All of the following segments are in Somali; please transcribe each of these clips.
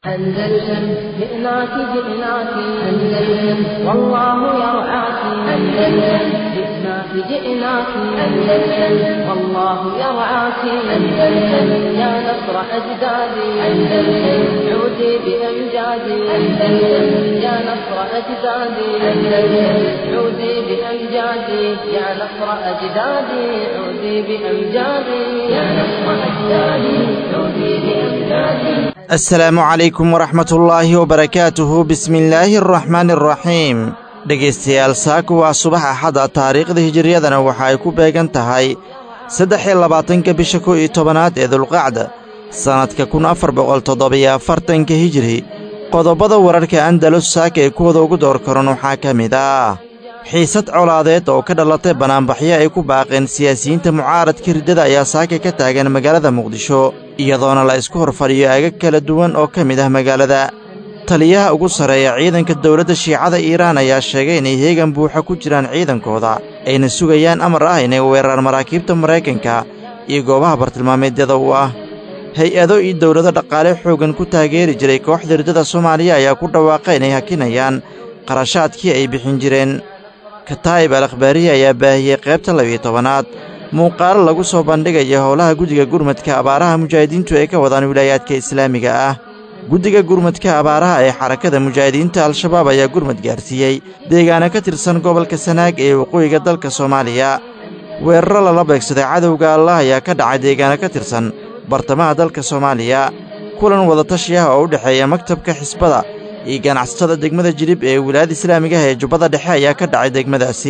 أندلسن جئناك جئناك أندلسن والله يرعاك أندلسن جئناك جئناك أندلسن والله يرعاك أندلسن يا نصر أجدادي أندلسن عودي بأمجادي أندلسن يا نصر أجدادي أندلسن عودي بأمجادي يا نصر أجدادي عودي بأمجادي يا نصر أجدادي عودي بأمجادي assalaamu calaykum waraxmatullaahi wabarakaatuhu bismillaahi araxmaani araxiim dhegaystayaal saaku waa subax axada taariikhda hijiriyadana waxa ay ku beegan tahay saddex iyo labaatanka bisha kow iyo tobanaad ee dulqacda sannadka kun afar boqol toddobiyo afartanka hijiri qodobbada wararka andalus saaka ee kuwada ugu door karan waxaa ka mid ah xiisad colaadeed oo ka dhalatay banaanbaxyo ay ku baaqeen siyaasiyiinta mucaaradka riddada ayaa saaka ka taagan magaalada muqdisho iyadoona la isku hor fadhiyo aagag kala duwan oo ka mid ah magaalada taliyaha ugu sarreeya ciidanka dawladda shiicada iiraan ayaa sheegay inay heegan buuxa ku jiraan ciidankooda ayna sugayaan amar ah inay weeraraan maraakiibta maraykanka iyo goobaha bartilmaameedyada u ah hay-ado iyo dawlado dhaqaale xooggan ku taageeri jiray kooxda riddada soomaaliya ayaa ku dhawaaqa inay hakinayaan qarashaadkii ay bixin jireen kataa'ib al akhbaariya ayaa baahiyey qaybta labiyo tobanaad muuqaalo lagu soo bandhigaya howlaha guddiga gurmadka abaaraha mujaahidiintu ay ka wadaan wilaayaadka islaamiga ah guddiga gurmadka abaaraha ee xarakada mujaahidiinta al-shabaab ayaa gurmad gaarsiiyey deegaana ka tirsan gobolka sanaag ee waqooyiga dalka soomaaliya weeraro lala beegsaday cadowga allah ayaa ka dhacay deegaana ka tirsan bartamaha dalka soomaaliya kulan wadatashi ah oo u dhexeeya maktabka xisbada iyo ganacsatada degmada jilib ee wilaayada islaamigaha ee jubbada dhexe ayaa ka dhacay degmadaasi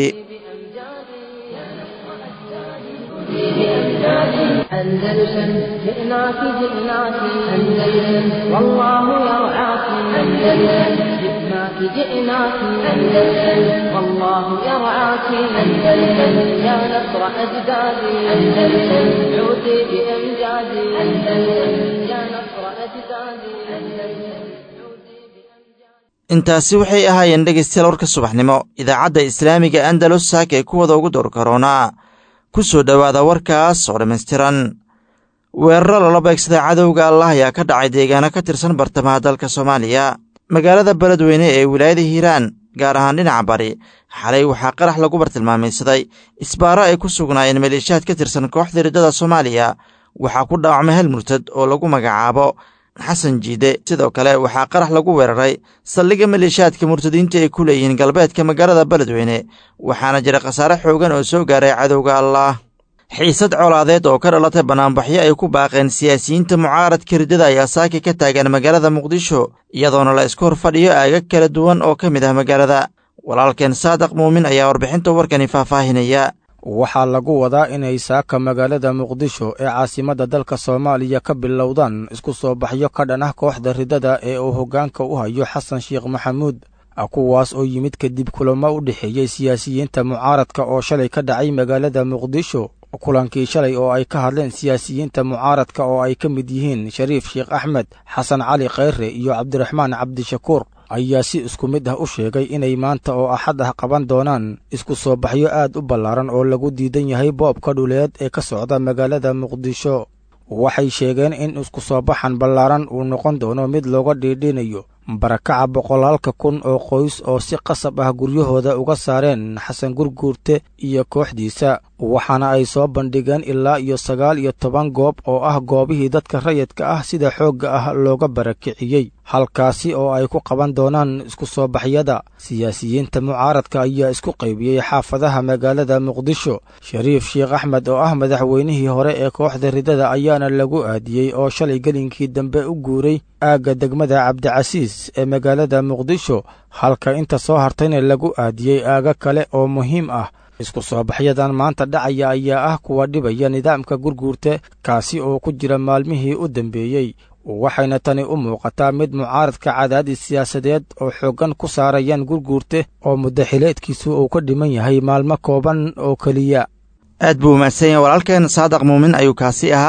أندلسن جئناك جئناك أندلسن والله يرعاك أندلسن جئناك جئناك أندلسن والله يرعاك أندلسن يا نصر أجدادي أندلسن عودي بأمجادي أندلسن يا نصر أجدادي أندلسن intaasi waxay ahaayeen dhegaystayaal warka subaxnimo idaacadda islaamiga andalus saaka ee kuwada ugu door karoonaa ku soo dhowaada warkaas oo dhammaystiran weeraro lala beegsaday cadowga allah ayaa ka dhacay deegaano ka tirsan bartamaha dalka soomaaliya magaalada beledweyne ee wilaayada hiiraan gaar ahaan dhinaca bari xalay waxaa qarax lagu bartilmaamaysaday isbaaro ay ku sugnaayeen maleeshiyaad ka tirsan kooxda riddada soomaaliya waxaa ku dhaawacmay hal murtad oo lagu magacaabo xasan jiide sidoo kale waxaa qarax lagu weeraray saldhigga maleeshiyaadka murtadiinta ay ku leeyihiin galbeedka magaalada beledweyne waxaana jira khasaare xoogan oo soo gaaray cadowga allaah xiisad colaadeed oo ka dhalatay banaanbaxyo ay ku baaqeen siyaasiyiinta mucaaradka riddada ayaa saaka ka taagan magaalada muqdisho iyadoona la isku hor fadhiyo aagag kala duwan oo ka mid ah magaalada walaalkeen saadiq muumin ayaa warbixinta warkani faahfaahinaya waxaa lagu wadaa inay saaka magaalada muqdisho ee caasimadda dalka soomaaliya ka bilowdaan isku soo baxyo ka dhan ah kooxda riddada ee uu hoggaanka u hayo xasan sheekh maxamuud kuwaas oo yimid kadib kulamo u dhexeeyey siyaasiyiinta mucaaradka oo shalay ka dhacay magaalada muqdisho kulankii shalay oo ay ka hadleen siyaasiyiinta mucaaradka oo ay ka mid yihiin shariif sheekh axmed xasan cali khayre iyo cabdiraxmaan cabdishakuur ayaa si isku mid ah u sheegay inay maanta oo axad ah qaban doonaan isku soo baxyo aad u ballaaran oo lagu diidan yahay boobka dhuleed ee ka socda magaalada muqdisho waxay sheegeen in isku soo baxan ballaaran uu noqon doono mid looga dhiidhinayo barakaca boqolaalka kun oo qoys oo si qasab ah guryahooda uga saareen xasan gurguurte iyo kooxdiisa waxaana ay soo bandhigeen ilaa iyo sagaal iyo toban goob oo ah goobihii dadka rayidka ah sida xoogga ah looga barakiciyey halkaasi oo ay ku qaban doonaan isku soo baxyada siyaasiyiinta mucaaradka ayaa isku qaybiyey xaafadaha magaalada muqdisho shariif sheekh axmed oo ah madaxweynihii hore ee kooxda riddada ayaana lagu aadiyey oo shalay gelinkii dambe u guuray aagga degmada cabdicasiis ee magaalada muqdisho halka inta soo hartayna lagu aadiyey aaga kale oo muhiim ah isku soo baxyadan maanta dhacaya ayaa ah kuwa dhibaya nidaamka gurguurte kaasi oo ku jira maalmihii u dambeeyey waxayna tani u muuqataa mid mucaaradka cadaadis siyaasadeed oo xooggan ku saarayaan gurguurte oo muddaxileedkiisu uu ka dhiman yahay maalmo kooban oo keliya aad buu umaadsan yahay walaalkeen saadaq muumin ayuu kaasi ahaa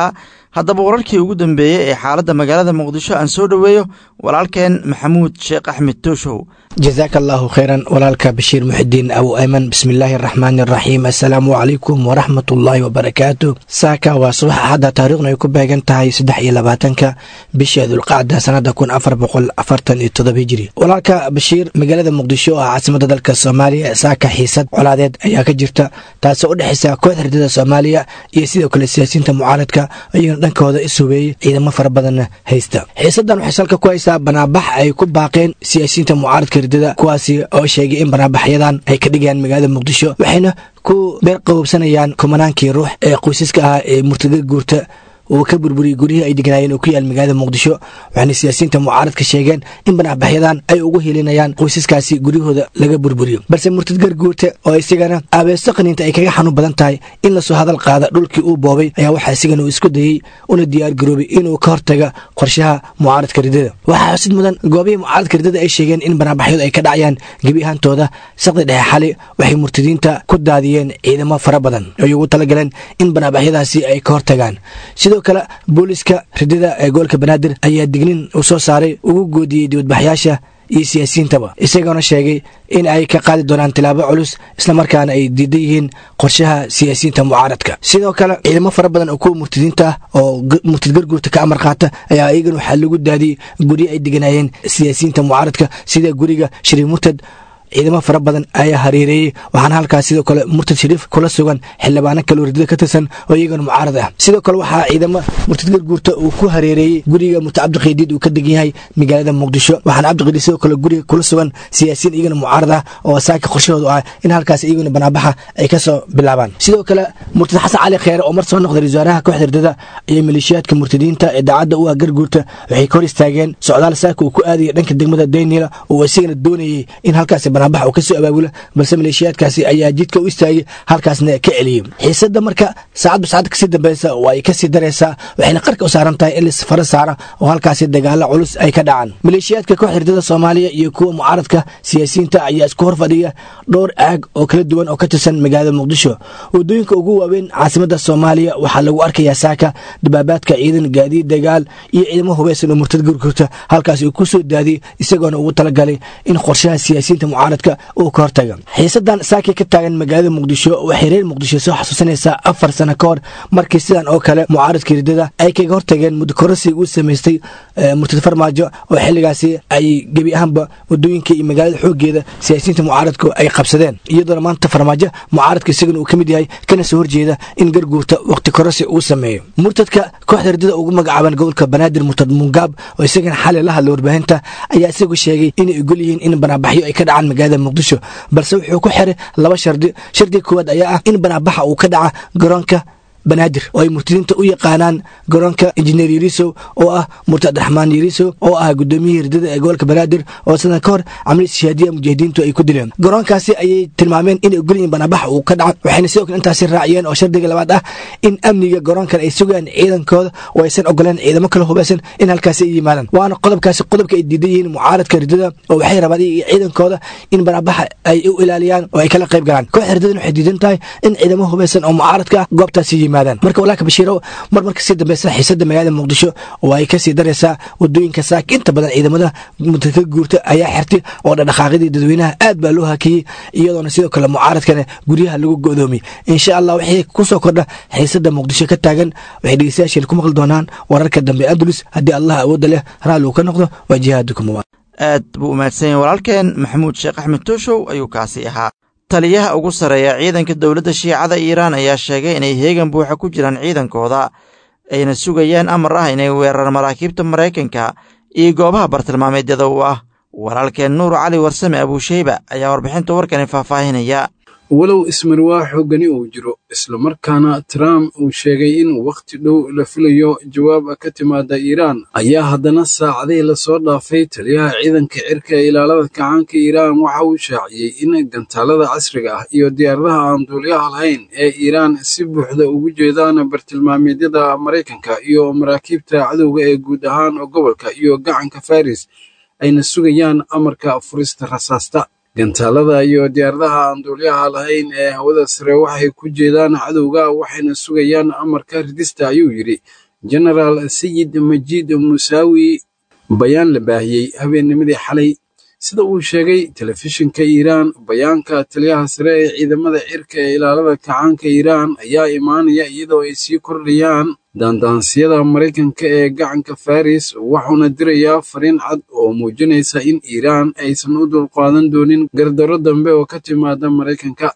haddaba wararkii ugu dambeeyey ee xaaladda magaalada muqdisho aan soo dhoweeyo walaalkeen maxamuud sheekh axmed tooshow jasaaka allaahu kheyran walaalka bashiir muxidiin abu ayman bismillaahi araxmaani araxiim assalaamu calaykum waraxmat ullaahi wabarakaatu saaka waa subax axadda taariikhna ay ku beegan tahay saddex iyo labaatanka bisha dulqacda sanada kun afar boqol afartan iyo todoba hijiri walaalka bashiir magaalada muqdisho oo ah caasimada dalka soomaaliya saaka xiisad colaadeed ayaa ka jirta taasoo u dhexaysa kooxda ridada soomaaliya iyo sidoo kale siyaasiyiinta mucaaradka ayagana dhankooda is hubeeyey ciidamo fara badanna haysta xiisadan waxay salka ku haysaa banaabax ay ku baaqeen siyaasiyiinta mucaaradka ridada kuwaasi oo sheegay in banaabaxyadan ay ka dhigayaan magaalada muqdisho waxayna ku beer qabowsanayaan kumanaankii ruux ee qoysaska ahaa ee murtada guurta uu ka burburiyey guryihii ay degnaayeen oo ku yaal magaalada muqdisho waxaana siyaasiyiinta mucaaradka sheegeen in banaabaxyadan ay ugu helinayaan qoysaskaasi guryahooda laga burburiyo balse murtad garguurta oo isagana aabeeso qaniinta ay kaga xanuun badan tahay in lasoo hadal qaada dhulkii uu boobay ayaa waxaa isigana uu isku dayey una diyaar garoobay inuu ka hortaga qorshaha mucaaradka ridada waxaa xusid mudan goobihii mucaaradka ridada ay sheegeen in banaabaxyadu ay ka dhacayaan gebi ahaantooda saqdi dhexe xali waxay murtadiinta ku daadiyeen ciidamo fara badan ay ugu talagaleen in banaabaxyadaasi ay ka hortagaan sidoo kale booliska ridada ee gobolka banaadir ayaa dignin uu soo saaray ugu goodiyey dibadbaxyaasha iyo siyaasiyiintaba isagoona sheegay in ay ka qaadi doonaan tilaabo culus islamarkaana ay diidan yihiin qorshaha siyaasiyiinta mucaaradka sidoo kale ciidamo fara badan oo kuwa murtadiinta ah oo murtad garguurta ka amar qaata ayaa iyagana waxaa lagu daadiyey guryo ay deganaayeen siyaasiyiinta mucaaradka sida guriga shariif murtad ciidamo fara badan ayaa hareereeyey waxaana halkaas sidoo kale murtad shariif kula sugan xildhibaano kale ridada ka tirsan oo iyagana mucaarad ah sidoo kale waxaa ciidamo murtad garguurta uu ku hareereeyey guriga murtad cabdiqiidiid uu ka degan yahay magaalada muqdisho waxaana cabdiqiidiid sidoo kale guriga kula sugan siyaasiyiin iyagana mucaarad ah oo saaka qorshahoodu ah in halkaas iyaguna banaabaxa ay kasoo bilaabaan sidoo kale murtad xasan cali kheere oo mar soo noqday wasaaraha kooxda ridada iyo maleeshiyaadka murtadiinta ee daacadda u ah garguurta waxay ka hor istaageen socdaal saaka uu ku aadaya dhanka degmada daynila oo isigana doonayey in halkaas banaabax uu kasoo abaabula balse maleeshiyaadkaasi ayaa jidka u istaagay halkaasna ka celiyey xiisada marka saacadba saacad kasii dambeysa oo ay kasii dareysaa waxayna qarka u saaran tahay in lasfara saara oo halkaasi dagaalo culus ay ka dhacaan maleeshiyaadka kooxda ridada soomaaliya iyo kuwa mucaaradka siyaasiyiinta ayaa isku horfadhiya dhowr aag oo kala duwan oo ka tirsan magaalada muqdisho wadooyinka ugu waaweyn caasimada soomaaliya waxaa lagu arkayaa saaka dabaabaadka ciidan gaadiid dagaal iyo ciidamo hubeysan oo murtad gurgurta halkaas uu ku soo daadiyey isagoona ugu talagalay in qorshaha siyaasiyiinta mucaaradka uu ka hortaga xiisadan saakii ka taagan magaalada muqdisho waxay reer muqdisho soo xasuusanaysaa afar sano ka hor markii sidan oo kale mucaaradka ridada ay kaga hortageen mudakorasi uu samaystay murtad farmaajo oo xilligaasi ay gebi ahaanba wadooyinka iyo magaalada xoogeeda siyaasiyiinta mucaaradku ay qabsadeen iyadoona maanta farmaajo mucaaradka isagana uu ka mid yahay kana soo horjeeda in garguurta waqti korasi uu sameeyo murtadka kooxda ridada ugu magacaaban gobolka banaadir murtad mungaab oo isagana xali la hadlay warbaahinta ayaa isagu sheegay inay ogol yihiin in banaabaxyo ay ka dhacaan magaalada muqdisho balse wuxuu ku xiray laba shardi shardiga koowaad ayaa ah in banaabaxa uu ka dhaca garoonka banaadir oo ay murtadiinta u yaqaanaan garoonka injineer yarisow oo ah murtad abdiraxmaan yarisow oo ah gudoomiyihii ridada ee gobolka banaadir oo sadan ka hor camli shahaadiya mujahidiintu ay ku dileen garoonkaasi ayay tilmaameen inay ogolyihiin banaabaxa uu ka dhaca waxayna sidoo kale intaasi raaciyeen oo shardiga labaad ah in amniga garoonkan ay sugayaan ciidankooda oo aysan ogoleen ciidamo kale hubeysan in halkaasi ay yimaadaan waana qodobkaasi qodobka ay diidan yihiin mucaaradka ridada oo waxay rabaan iyo ciidankooda in banaabaxa ay u ilaaliyaan oo ay kala qayb galaan kooxda ridadan waxay diidan tahay in ciidamo hubeysan oo mucaaradka ah goobtaasi yimaadaan marka walaalka bashiiro mar marka sii dambeysa xiisada magaalada muqdisho oo ay kasii daraysaa wadooyinka saaka inta badan ciidamada mudaka guurta ayaa xirtay oo dhadhaqaaqyadii dadweynaha aad baa loo hakiyey iyadoona sidoo kale mucaaradkana guryaha lagu go'doomiyey insha allah wixii kusoo kordha xiisada muqdisho ka taagan waxay dhegeystayaasheen ku maqli doonaan wararka dambe andalus haddii allah awoodda leh raalli uu ka noqdo waa jihaadukum aad buu umahadsan yahay walaalkeen maxamuud sheekh axmed tooshow ayuu kaasi ahaa taliyaha ugu sarreeya ciidanka dowladda shiicada iiraan ayaa sheegay inay heegan buuxa ku jiraan ciidankooda ayna sugayaan amar ah inay weerar maraakiibta maraykanka iyo goobaha bartilmaameedyada u ah walaalkeen nuur cali warsame abuusheyba ayaa warbixinta warkani faahfaahinaya walow ismarwaa xoogani uu jiro islamarkaana trump uu sheegay in wakhti dhow la filayo jawaab ka timaada iiraan ayaa haddana saacadihii lasoo dhaafay taliyaha ciidanka cirka ee ilaalada kacaanka iiraan waxa uu shaaciyey in gantaalada casriga ah iyo diyaaradaha aan duuliyaha lahayn ee iiraan si buuxda ugu jeedaan bartilmaameedyada maraykanka iyo maraakiibta cadowga ee guud ahaan gobolka iyo gacanka faris ayna sugayaan amarka furista rasaasta gantaalada iyo diyaaradaha aan duuliyaha lahayn ee hawada sare waxay ku jeedaan cadowga waxayna sugayaan amarka ridista ayuu yidhi genaraal sayid majiid musaawi bayaan la baahiyey habeennimadii xalay sida uu sheegay telefishinka iiraan bayaanka taliyaha sare ee ciidamada cirka ee ilaalada kacaanka iiraan ayaa imaanaya iyadoo ay sii kordhayaan daandaansiyada maraykanka ee gacanka faris wuxuuna dirayaa fariin cad oo muujinaysa in iiraan aysan u dulqaadan doonin gardarro dambe oo ka timaada maraykanka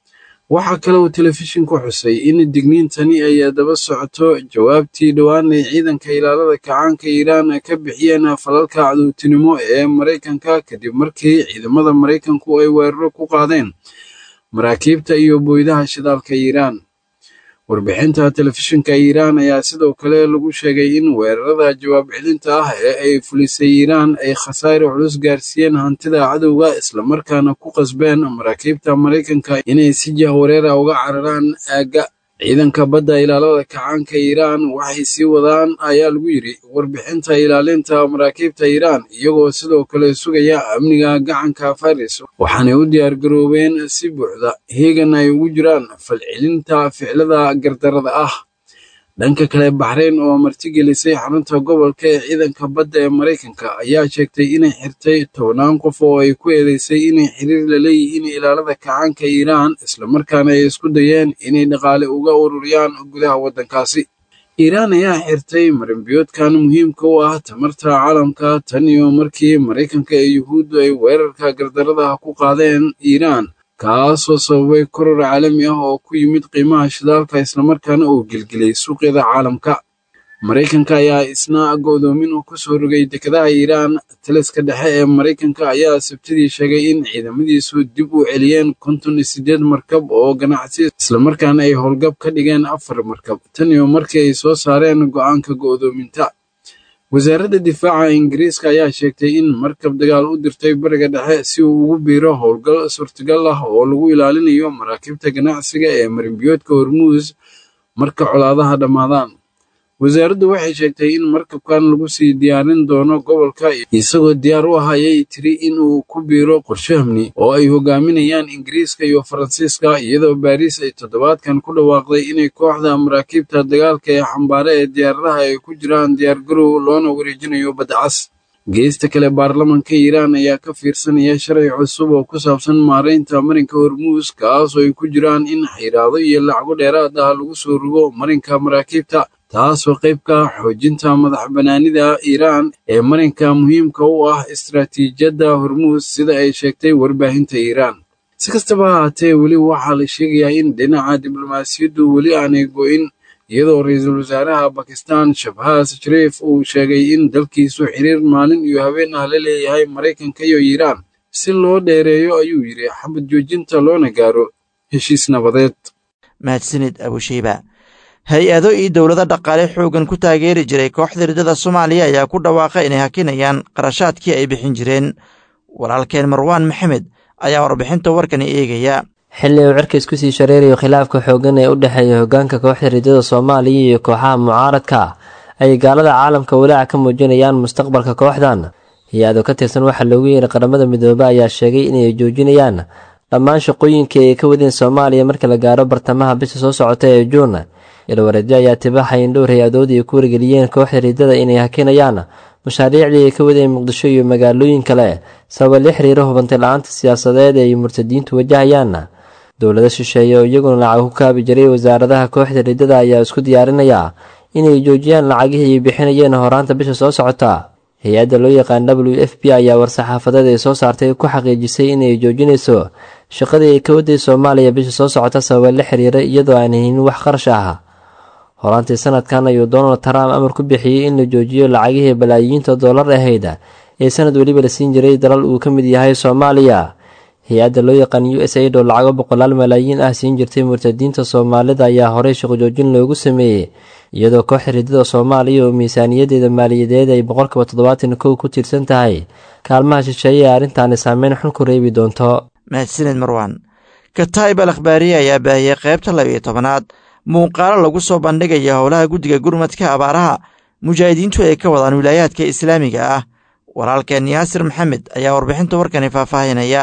waxaa kale uu telefishinku xusay in digniintani ay daba socoto jawaabtii dhowaan ay ciidanka ilaalada kacaanka iiraan ka bixiyeen falalka caduutinimo ee maraykanka kadib markii ciidamada maraykanku ay weeraro ku qaadeen maraakiibta iyo booydaha shidaalka iiraan warbixinta telefishinka iiraan ayaa sidoo kale lagu sheegay in weerarada jawaab celinta ah ee ay fulisay iiraan ay khasaare culus gaarsiiyeen hantida cadowga islamarkaana ku qasbeen maraakiibta maraykanka inay si jahwareera uga cararaan aagga ciidanka badda ilaalada kacaanka iiraan waxay sii wadaan ayaa lagu yidhi warbixinta ilaalinta maraakiibta iiraan iyagoo sidoo kale sugaya amniga gacanka faris waxaanay u diyaargaroobeen si buuxda heegan ay ugu jiraan falcelinta ficilada gardarada ah dhanka kale baxrayn oo martigelisay xarunta gobolka ee ciidanka badda ee maraykanka ayaa sheegtay inay xirtay tobnaan qof oo ay ku eedeysay inay xiriir la leeyihiin ilaalada kacaanka iiraan islamarkaana ay isku dayeen inay dhaqaale uga ururiyaan gudaha waddankaasi iiraan ayaa xirtay marinbiyoodkan muhiimka u ah tamarta caalamka tan iyo markii maraykanka ee yuhuuddu ay weerarka gardarada ku qaadeen iiraan kaasoo sababay koror caalami ah oo ku yimid qiimaha shidaalka islamarkaana uu gelgeliyey suuqyada caalamka maraykanka ayaa isna go'doomin uu ku soo rogay dekedaha iiraan taliska dhexe ee maraykanka ayaa sabtidii sheegay in ciidamadiisu dib u celiyeen konton iyo siddeed markab oo ganacsi islamarkaana ay howlgab ka dhigeen afar markab tan iyo markii ay soo saareen go'aanka go'doominta wasaaradda difaaca ingiriiska ayaa sheegtay in markab dagaal u dirtay bariga dhexe si uu ugu biiro howlgal suurtagal ah oo lagu ilaalinayo maraakiibta ganacsiga ee marinbiyoodka hormuus marka colaadaha dhammaadaan wasaaraddu waxay sheegtay in markabkan lagu sii diyaarin doono gobolka isagoo diyaar u ahayay tiri in uu ku biiro qorshe hamni oo ay hogaaminayaan ingiriiska iyo faransiiska iyadoo baariis ay toddobaadkan ku dhawaaqday inay kooxda maraakiibta dagaalka ee xambaare ee diyaaradaha ay ku jiraan diyaargarow loona wareejinayo baddacas geesta kale baarlamanka iiraan ayaa ka fiirsanaya sharci cusub oo ku saabsan maaraynta marinka hormuus kaasoo ay ku jiraan in xayiraado iyo lacago dheeraad ah lagu soo rogo marinka maraakiibta taasoo qayb ka ah xoojinta madax bannaanida iiraan ee marinka muhiimka u ah istaraatiijiyadda hormuus sida ay sheegtay warbaahinta iiraan si kastaba ha haatee weli waxaa la sheegayaa in dhinaca diblomaasiyaddu weli aanay go'in iyadoo ra-iisul wasaaraha bakistan shabhaas shariif uu sheegay in dalkiisu xiriir maalin iyo habeen ah la leeyahay maraykanka iyo iiraan si loo dheereeyo ayuu yidhi xabad joojinta loona gaaro heshiis nabadeed mahadsanid abushiiba hay-ado iyo dowlado dhaqaale xooggan ku taageeri jiray kooxda riddada soomaaliya ayaa ku dhawaaqay inay hakinayaan qarashaadkii ay bixin jireen walaalkeen marwaan maxamed ayaa warbixinta warkani eegaya xilli uu cirka isku sii shareerayo khilaafka xooggan ee u dhexeeya hoggaanka kooxda riddada soomaaliya iyo kooxaha mucaaradka ay gaalada caalamka walaaca ka muujinayaan mustaqbalka kooxdan hay-ado ka tirsan waxaa loogu yeeray qaramada midoobe ayaa sheegay inay joojinayaan dhammaan shaqooyinkii ay ka wadeen soomaaliya marka la gaaro bartamaha bisha soo socota ee juun ilwareedyo ayaa tibaaxay in dhowr hay-adood ay ku wargeliyeen kooxda riddada inay hakinayaan mashaariicdii ay ka wadeen muqdisho iyo magaalooyin kale sababa la xiriira hubantay la-aanta siyaasadeed ee ay murtadiintu wajahayaan dowlado shisheeye oo iyaguna lacag ku kaabi jiray wasaaradaha kooxda riddada ayaa isku diyaarinaya inay joojiyaan lacagihii ay bixinayeen horaanta bisha soo socota hay-adda loo yaqaan w f b ayaa war-saxaafadeed ay soo saartay ku xaqiijisay inay joojinayso shaqadii ay ka waday soomaaliya bisha soo socota sababa la xiriira iyadoo aan haynin wax qarash ah horaantii sanadkan ayuu donald trump amar ku bixiyey in la joojiyo lacagihii balaayiinta dollar ahayd ee sanad weliba la siin jiray dalal uu ka mid yahay soomaaliya hay-adda loo yaqaan u s aid oo lacago boqolaal malaayiin ah siin jirtay murtadiinta soomaalida ayaa horey shaqojoojin loogu sameeyey iyadoo kooxda riddada soomaaliya oo miisaaniyadeeda maaliyadeed ay boqolkiiba toddobaatan kow ku tiirsan tahay kaalmaha shisheeye ee arrintaani saameyn xun ku reebi doonto mahadsanid marwaan kataib al akhbaariye ayaa baahiyey qaybta labiyo tobanaad muuqaalo lagu soo bandhigaya howlaha guddiga gurmadka abaaraha mujaahidiintu ay ka wadaan wilaayaadka islaamiga ah walaalkeen yaasir maxamed ayaa warbixinta warkani faahfaahinaya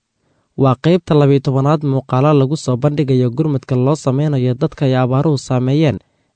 waa qaybta labiyo tobanaad muuqaalo lagu soo bandhigayo gurmadka loo sameynayo dadka ay abaaruhu saameeyeen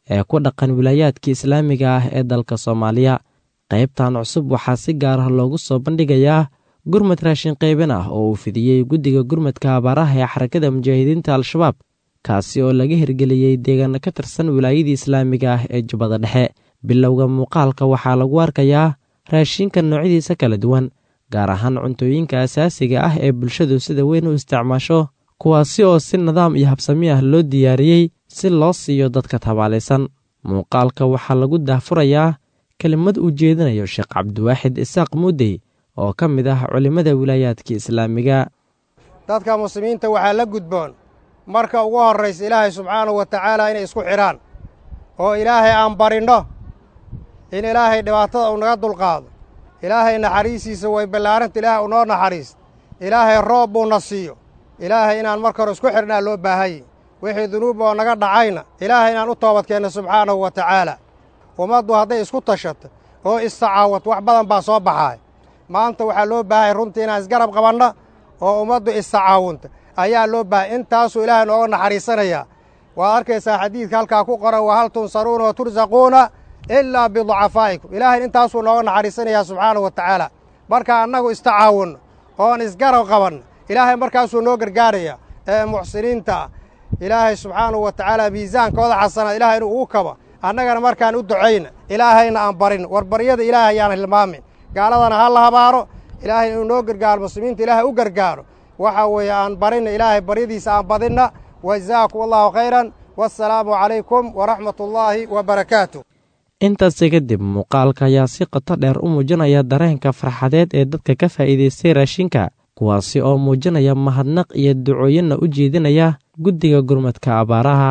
ee ku dhaqan wilaayaadka islaamiga ah ee dalka soomaaliya qaybtan cusub waxaa si gaar ah loogu soo bandhigayaa gurmad raashin qaybin ah oo uu fidiyey guddiga gurmadka abaaraha ee xarakada mujaahidiinta al-shabaab kaasi oo laga hirgeliyey deegaano ka tirsan wilaayadii islaamiga ah ee jubbada dhexe bilowga muuqaalka waxaa lagu arkayaa raashinka noocyadiisa kala duwan gaar ahaan cuntooyinka asaasiga ah ee bulshadu sida weyn u isticmaasho kuwaasi oo si nidaam iyo habsami ah loo diyaariyey si loo siiyo dadka tabaalaysan muuqaalka waxaa lagu daahfurayaa kelimad uu jeedinayo sheekh cabdiwaaxid isaaq muudey oo ka mid ah culimmada wilaayaadka islaamiga dadka muslimiinta waxaa la gudboon marka ugu horraysa ilaahay subxaanahu wa tacaala inay isku xidhaan oo ilaahay aan barinno in ilaahay dhibaatada uu naga dulqaado ilaahay naxariistiisa way ballaaranta ilaahay u noo naxariis ilaahay roob buuna siiyo ilaahay inaan marka hore isku xidhnaa loo baahanye wixii dunuub oo naga dhacayna ilaahay inaan u toobadkeenno subxaanahu wa tacaala ummaddu hadday isku tashato oo issacaawat wax badan baa soo baxaay maanta waxaa loo baahaya runtii inaan isgarab qabanno oo ummaddu issacaawunta ayaa loo baahaya intaasuu ilaahay nooga naxariisanayaa waad arkaysaa xadiidka halkaa ku qoran wa hal tunsaruuna wa tursaquuna ilaa biducafaa'ikum ilaahay intaasuu nooga naxariisanayaa subxaanahu wa tacaala marka annagu istacaawunno oon isgarab qabanno ilaahay markaasuu noo gargaaraya ee muxsiniinta ah ilaahay subxaanahu wa tacaala miisaankooda xasanaad ilahay inuu ugu kabo annagana markaan u ducayna ilaahayna aan barin war baryada ilaahay ayaan hilmaamin gaaladana ha la habaaro ilaahay inuu noo gargaaro muslimiinta ilaahay u gargaaro waxa weeye aan barinna ilaahay baryadiisa aan badinna wajazaakum allahu khayran wassalaamu calaykum waraxmat ullaahi wa barakaatu intaasi kadib muuqaalka ayaa si qoto dheer u muujinaya dareenka farxadeed ee dadka ka faa'iidaystay raashinka kuwaasi oo muujinaya mahadnaq iyo ducooyinna u jeedinaya guddiga gurmadka abaaraha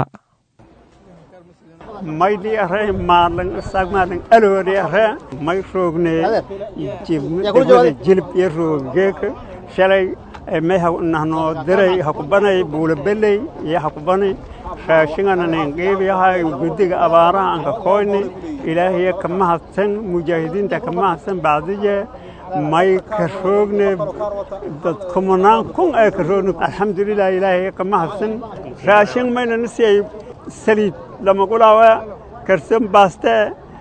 maydhi aree maalan sagmaalan aloodi aree may roogne degmada jilib iyo rooggeeka shalay may nahnoo diray hakubanay buulabeley iyo hakubanay raashingana ninqiibiyahay guddiga abaaraha anka koyni ilaahiya ka mahadsan mujaahidiinta ka mahadsan bacdiye may ka roogne dad kumanaan kun ee ka roogni alxamdulilah ilaahiya ka mahadsan raashin maynana siyay saliid lamagulaawa karsan baaste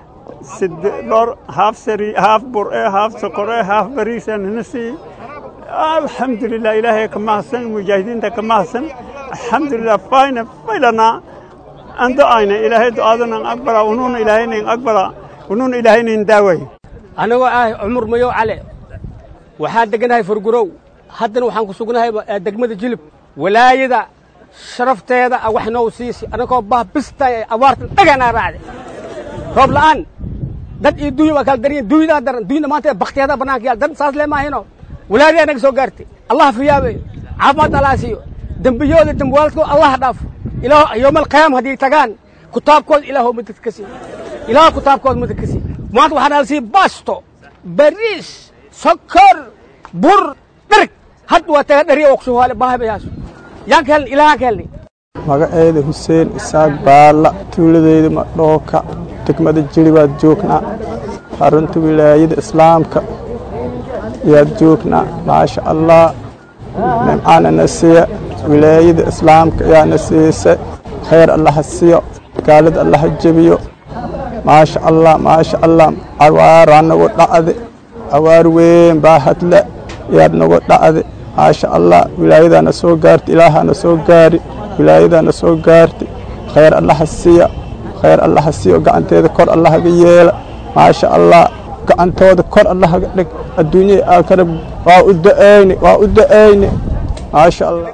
dhor haaf sari haaf bur'e haaf soqore haaf bariisa ninasi alxamdulilah ilaahay ka mahadsan mujaahidiinta ka mahadsan alxamdulilah fayna faylana an do'ayna ilaahay do'aadanan aqbala unuuna ilaahaynayn aqbala unuuna ilaahaynayn daaway anigoo ah cumar mayow cale waxaan deganahay furgurow haddana waxaan ku sugnahay degmada jilib walaayada sharafteeda wax noo siisi anagoo bah bistay abaartan dhaganaa raacday roob la'aan dad iyo dunya waa kala daran dunyada daran dunyada maanta baktiyadaa bannaanka yaal dad saas lee maahino walaaliyaa naga soo gaartay allah fiyaabe caafimaad allah siiyo dembiyooda dembwaaladkooda allah dhaafo ilaah yowmal qiyaama haddii tagaan kutaabkooda ilaahoo madad ka sii ilaah kutaabkooda madad ka sii maanta waxaa nala sii baasto bariis sokor bur dherg had waa taga dhariya waqsuhaale baahabayaaso yaan ka helnay ilaahaan ka helnay magaceeda xuseen isaaq baalla tuuladeyda madhooka degmada jiri baad joognaa xarunta wilaayada islaamka yaad joognaa maasha allah nimcana na siiya wilaayada islaamka yaana siisa khayr allaha siiyo gaalada allaha jebiyo maasha allah maasha allah awaaraa nagu dhacde awaar weyn baa hadle yaad nagu dhacde maasha allah wilaayadaana soo gaarti ilaahana soo gaari wilaayadaana soo gaarti khayr allaha siiya khayr allaha siiyo gacanteeda kor allahaga yeela maasha allah gacantooda kor allahaga dhig adduunyada aakhira waa u da'ayni waa u da'ayni maasha allah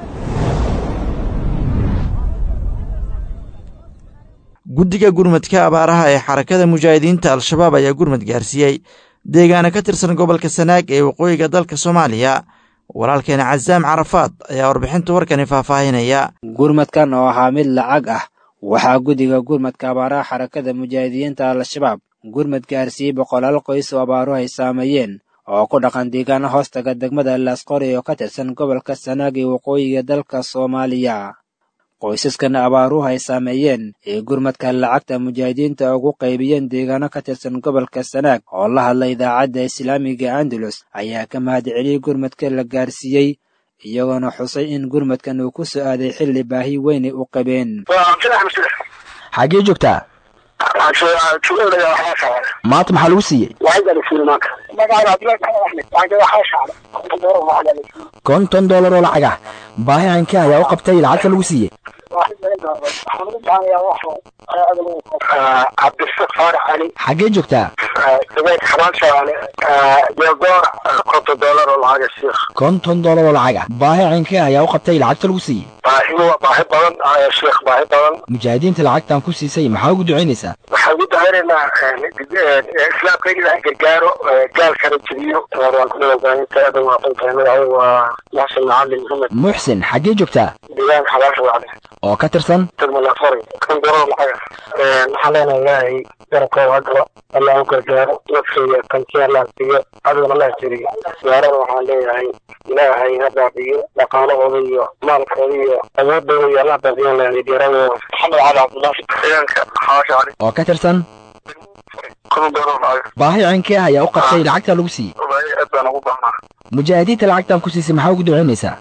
guddiga gurmadka abaaraha ee xarakada mujaahidiinta al-shabaab ayaa gurmad gaarsiiyey deegaana ka tirsan gobolka sanaag ee waqooyiga dalka soomaaliya walaalkeena casaam carafaad ayaa warbixinta warkani faahfaahinaya gurmadkan oo ahaa mid lacag ah waxaa guddiga gurmadka abaaraha xarakada mujaahidiinta al-shabaab gurmad gaarsiiyey boqolaal qoys oo abaaruhu ay saameeyeen oo ku dhaqan deegaana hoostaga degmada laasqori oo ka tirsan gobolka sanaag ee waqooyiga dalka soomaaliya qoysaskan abaaruhu ay saameeyeen ee gurmadka lacagta mujaahidiinta ugu qaybiyeen deegaano ka tirsan gobolka sanaag oo la hadla idaacadda islaamiga andalus ayaa ka mahadceliyey gurmadka la gaarsiiyey iyagoona xusay in gurmadkan uu ku soo aaday xilli baahi weynay u qabeen xaggee joogtaa maanta maxaa lagu siiyey konton doolar oo lacag ah baahi caynka ayaa u qabtay lacagta lagu siiyey xaggee joogtaa konton doolar oo lacag ah baahi caynka ayaa u qabtay lacagta lagu siiyey baahi badan sheekh baahi badan mujaahidiinta lacagtan ku siisay maxaa ugu ducaynaysaa waxaan ugu dacaynaynaa islaamka in ilaah gargaaro gaalkana jebiyo waa muxsin macalin maxamed muxsin xaggee joogtaa deegaanka xabaasha wacde oo ka tirsan degmalafari kan doolar lacaga waxaan leenahay ilaahay garabkooda hagalo allah u gargaaro nafsooda kanti allah siiyo adigana allah jeriyo gaarana waxaan leeyahay ilaahay ha baabiyo dhaqaalahooda iyo maalkooda iyo awoodooda iyo allah baabiyan leeyahay geeradooda maxamed cali cabdullaahi deegaanka xabaasha wacde oo ka tirsan kun doolar lacaga baahi caynka ayaa u qabtay lacagta lagu siiyey aad baan ugu baahnaa mujaahidiinta lacagtan ku siisay maxaa ugu ducaynaysaa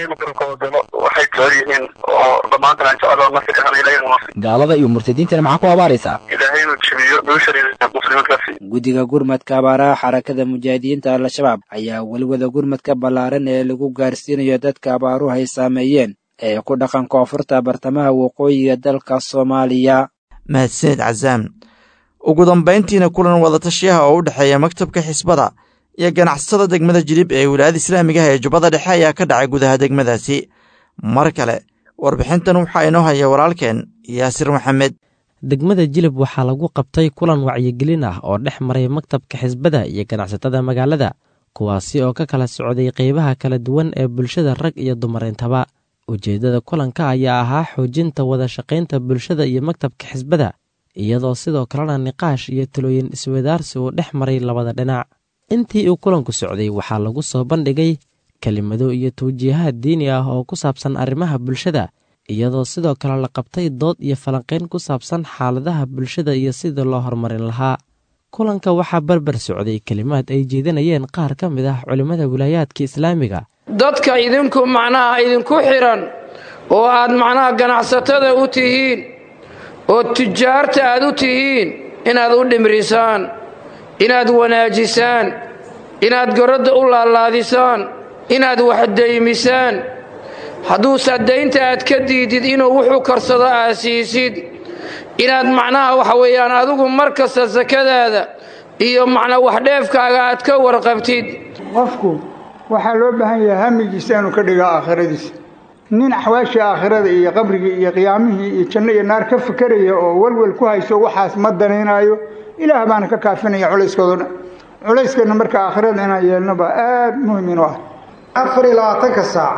waxay jecel yihiin oo dhammaantan aan jecelo nafsi kahan ilaahay gaalada iyo murtadiintana maxaa ku abaaraysaa ilaahay inuu jebiyo bulshada muslimiintaasi guddiga gurmadka abaaraha xarakada mujaahidiinta al-shabaab ayaa weliwada gurmadka ballaaran ee lagu gaarsiinayo dadka abaaruhu ay saameeyeen ee ku dhaqan koonfurta bartamaha waqooyiga dalka soomaaliya mahadsanid casaam ugu dambayntiina kulan wadatashiyaha oo u dhexeeya maktabka xisbada iyo ganacsatada degmada jilib ee wilaayada islaamigaha ee jubbada dhexe ayaa ka dhacay gudaha degmadaasi mar kale warbixintan waxaa inoo haya walaalkeen yaasir maxamed degmada jilib waxaa lagu qabtay kulan wacyigelin ah oo dhex maray maktabka xisbada iyo ganacsatada magaalada kuwaasi oo ka kala socday qeybaha kala duwan ee bulshada rag iyo dumar intaba ujeeddada kulanka ayaa ahaa xoojinta wada shaqaynta bulshada iyo maktabka xisbada iyadoo sidoo kalena niqaash iyo talooyin iswadaarsi uu dhex maray labada dhinac intii uu kulanku socday waxaa lagu soo bandhigay kelimado iyo tawjiihaad diini ah oo ku saabsan arrimaha bulshada iyadoo sidoo kale la qabtay dood iyo falanqayn ku saabsan xaaladaha bulshada iyo sidii loo horumarin lahaa kulanka waxaa barbar socday kelimaad ay jeedinayeen qaar ka mid ah culimmada wilaayaadka islaamiga dadka idinku macnaha idinku xidhan oo aad macnaha ganacsatada u tihiin oo tujaarta aad u tihiin inaad u dhimrisaan inaad wanaajisaan inaad goradda u laalaadisaan inaad waxdaymisaan hadduuse daynta aad ka diidid inuu wuxuu karsado aad siisid inaad macnaha waxa weeyaan adigu mar kasta sakadaada iyo macnaa waxdheefkaaga aad ka warqabtid qofku waxaa loo baahan yahay hamigiisa inuu ka dhigo aakhiradiisa nin axwaashii aakhirada iyo qabrigii iyo qiyaamihii iyo janno iyo naar ka fikeraya oo welwel ku hayso waxaas ma danaynaayo ilaah baana ka kaafinaya culayskoodo dhan culayskeenna marka aakhirada inaan yeelno baa aad muhim inu ah afar iyo labaatanka saac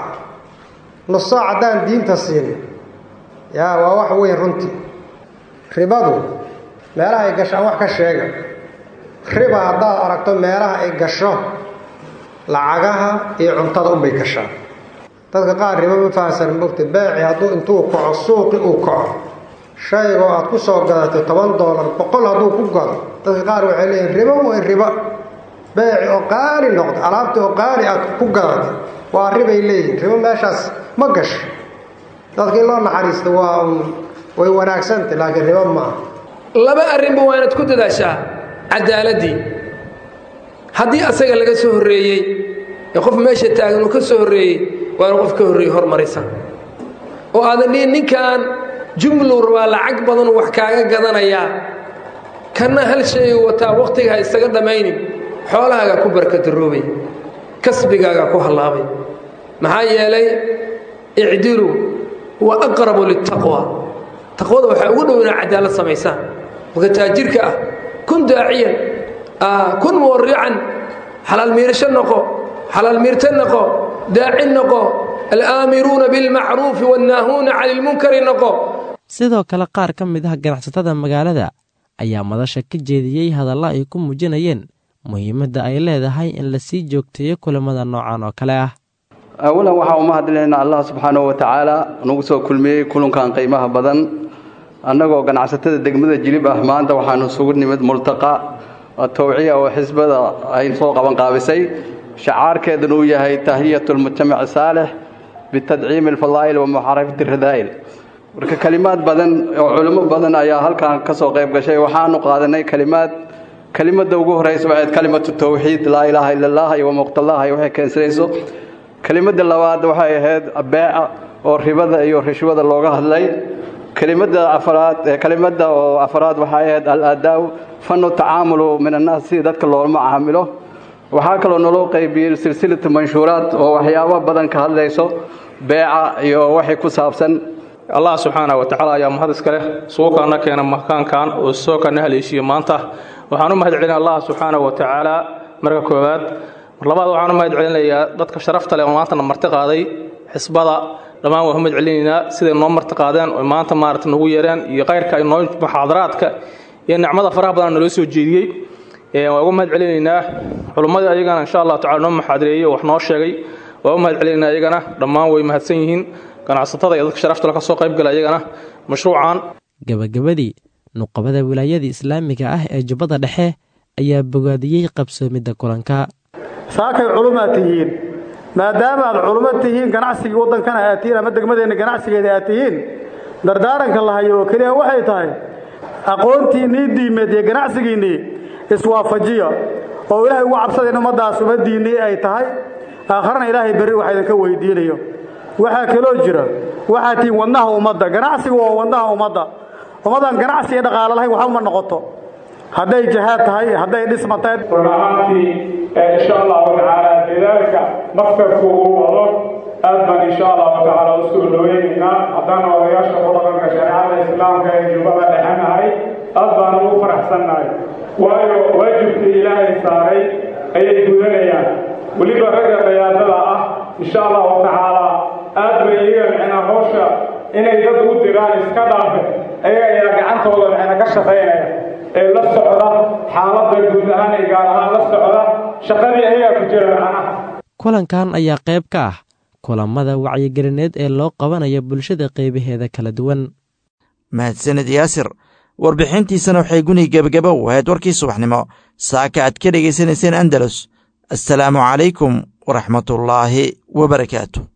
nus saac haddaan diinta siin yaa waa wax weyn runtii ribadu meelaha ay gashaan wax ka sheega riba haddaad aragto meelaha ay gasho lacagaha iyo cuntada unbay gashaan dadka qaar ribo ma fahamsan mogta beeci hadduu intuu kaco suuqi uu kaco shaygoo aad ku soo gadatay toban doolar boqol hadduu ku gado dadka qaar waxay leeyihin ribo way ribo beeci oo qaali noqda alaabtii oo qaali aad ku gadatay waa ribay leeyihin ribo meeshaas ma gasho dadka in loo naxariista waa way wanaagsantay laakiin ribo maaha laba arrinba waa inaad ku dadaashaa cadaaladii haddii asaga laga soo horreeyey ee qof meesha taagan uu ka soo horreeyey waa inu qof ka horreeyey hormarisa oo aadan dhihin ninkan jumlow rabaa lacag badan wax kaaga gadanayaa kanna hal shay wataa wakhtiga ha isaga dhammaynin xoolahaagaa ku barkadaroobay kasbigaagaa ku hallaabay maxaa yeelay icdilu wa aqrabu liltaqwa taqwada waxaa ugu dhow inaad cadaalad samaysaan marka taajirka ah kun daaciyan kun muwarican xalaal miirasho noqo xalaal miirta noqo daaci noqo alaamiruuna bilmacruufi wannaahuuna cani lmunkari noqo sidoo kale qaar ka mid ah ganacsatada magaalada ayaa madasha ka jeediyey hadalla ay ku muujinayeen muhiimadda ay leedahay in la sii joogteeyo kulamada noocan oo kale ah awalan waxaa uma hadlaynaa allah subxaanahu wa tacaala nagu soo kulmiyey kulankan qiimaha badan annagoo ganacsatada degmada jilib ah maanta waxaanu isugu nimid multaqa towciya oo xisbada ay soo qaban qaabisay shacaarkeeduna uu yahay tahiyatu lmujtamaci saalix bitadciimi alfadaa'il wa muxaarafati radaa'il marka kelimaad badan oo culimo badan ayaa halkan ka soo qayb gashay waxaanu qaadanay kelimaad kelimada ugu horeysa waxayd kalimatu tawxiid laa ilaaha ila allah iyo wamuqtallaah iyo waxay keensanayso kelimada labaad waxay ahayd beeca oo ribada iyo rishwada looga hadlay kelimada afraad kelimada oo afraad waxay ahayd al-adaaw fanu tacaamulu min annaas si dadka loolama caamilo waxaa kaloo naloo qaybiyey silsilatu manshuuraad oo waxyaabo badan ka hadlayso beeca iyo waxay ku saabsan allah subxaana wa tacaala ayaa mahad iska leh suukaana keena makaankan oo soo kana haleeshiye maanta waxaan u mahad celina allah subxaana wa tacaala marka koowaad mar labaad waxaan u mahad celinayaa dadka sharafta leh oo maantana marti qaaday xisbada dhammaan waan u mahad celinaynaa siday noo marti qaadeen oo maanta maarata nagu yeereen iyo kayrka noo muxaadaraadka iyo nicmada faraha badan naloo soo jeediyey waan ugu mahad celinaynaa culummadii ayagana insha allah tacala noo muxaadareeyey oo wax noo sheegay waan u mahad celinaynaa ayagana dhammaan way mahadsan yihiin ganacsatada iyo dadka sharafta ka soo qaybgala ayagana mashruucan gabagabadii nuqabada wilaayada islaamiga ah ee jubbada dhexe ayaa bogaadiyey qabsoomidda kulanka saakay culumaad tihiin maadaama aad culummo tihiin ganacsigii waddankana aad tihiin ama degmadeenna ganacsigeeda aad tihiin dardaaranka la hayo oo keliya waxay tahay aqoontiinnii diimeed iyo ganacsigiinnii iswaafajiya oo ilaahay ugu cabsada in ummaddaas ummaddiinnii ay tahay aakharana ilaahay berri waxa idinka weydiinayo waxaa kaloo jira waxaa tihiin wadnaha ummadda ganacsigu waa wadnaha ummadda ummaddan ganacsi iyo dhaqaalo lahayn waxba ma noqoto hadday jihaad tahay hadday dhisma tahay run ahaantii insha allahu tacaala dadaalka maktabku uu wado aad baan insha allahu tacaala u soo dhoweynaynaa haddana odayaasha ku dhaqanka shareecada islaamka ee jubbada dhexanahay aad baan ugu faraxsannahay waayo waajibkii ilaahay saaray ayay gudanayaan weliba ragga dayaadada ah insha allahu tacaala aad bay iyaga micna hawsha inay dad u diraan iska dhaafe ayaga ayaa gacantooda micna ka shaqaynaya ee la socda xaaladda guud ahaan ee gaar ahaan la socda shaqadii ayagaa ku jira macnaha kulankan ayaa qayb ka ah kulammada wacyigelineed ee loo qabanayo bulshada qaybaheeda kala duwan mahadsanid yaasir warbixintiisana waxay guni gebagaba u ahayd warkii subaxnimo saaka aad ka dhegaysanayseen andalus assalaamu calaykum waraxmatullaahi wabarakaatu